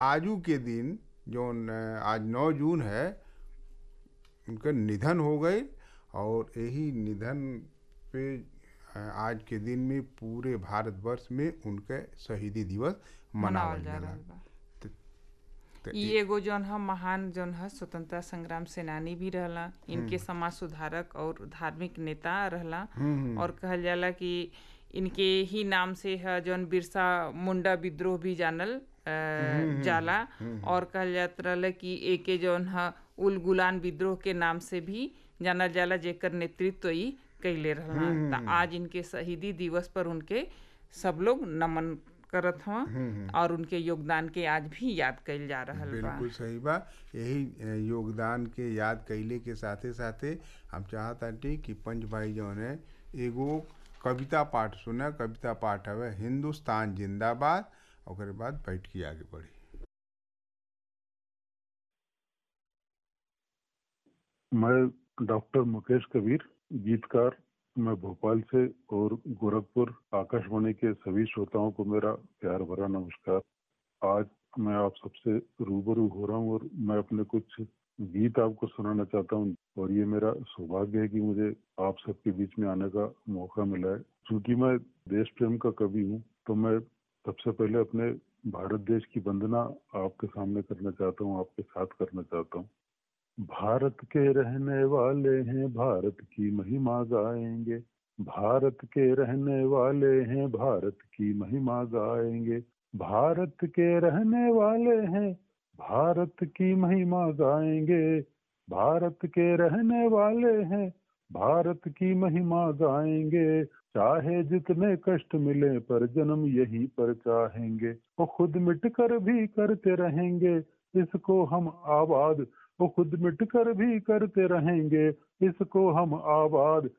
आजू के दिन जौन आज नौ जून है उनका निधन हो गई और यही निधन पे आज के दिन में पूरे भारतवर्ष में उनके शहीदी दिवस मनावल जा जाला रहल बा त ई एगो जौन ह महान जौन ह स्वतंत्रता संग्राम सेनानी भी रहला इनके समाज सुधारक और धार्मिक नेता रहला और कहल जाला कि इनके ही नाम से है जौन बिरसा मुंडा विद्रोह भी जानल अ, जाला और कहल जात रहल कि एके जौन ह उल गुलान विद्रोह के नाम से भी जानल जाला जेकर नेतृत्व ई कैले रहला त आज इनके शहीदी दिवस पर उनके सब लोग नमन करत हवन और उनके योगदान के आज भी याद कइल जा रहल बा बिल्कुल सही बा यही अ, योगदान के याद कैले के साथे साथे हम चाहतानी कि पंच भाई जौन है एगो कविता पाठ सुना कविता पाठ हवे हिंदुस्तान जिंदाबाद ओकरे बाद बैठ के आगे बढ़ी मैं डॉक्टर मुकेश कबीर गीतकार मैं भोपाल से और गोरखपुर आकाशवाणी के सभी श्रोताओं को मेरा प्यार भरा नमस्कार आज मैं आप सबसे रूबरू हो रहा हूँ और मैं अपने कुछ गीत आपको सुनाना चाहता हूँ और ये मेरा सौभाग्य है कि मुझे आप सबके बीच में आने का मौका मिला है क्योंकि मैं देश प्रेम का कवि हूँ तो मैं सबसे पहले अपने भारत देश की वंदना आपके सामने करना चाहता हूँ आपके साथ करना चाहता हूँ भारत के रहने वाले हैं भारत की महिमा गाएंगे भारत के रहने वाले हैं भारत की महिमा गाएंगे भारत के रहने वाले हैं भारत की महिमा गाएंगे भारत के रहने वाले हैं भारत की महिमा गाएंगे चाहे जितने कष्ट मिले पर जन्म यहीं पर चाहेंगे वो खुद मिट कर भी करते रहेंगे इसको हम आबाद वो खुद मिट कर भी करते रहेंगे इसको हम आबाद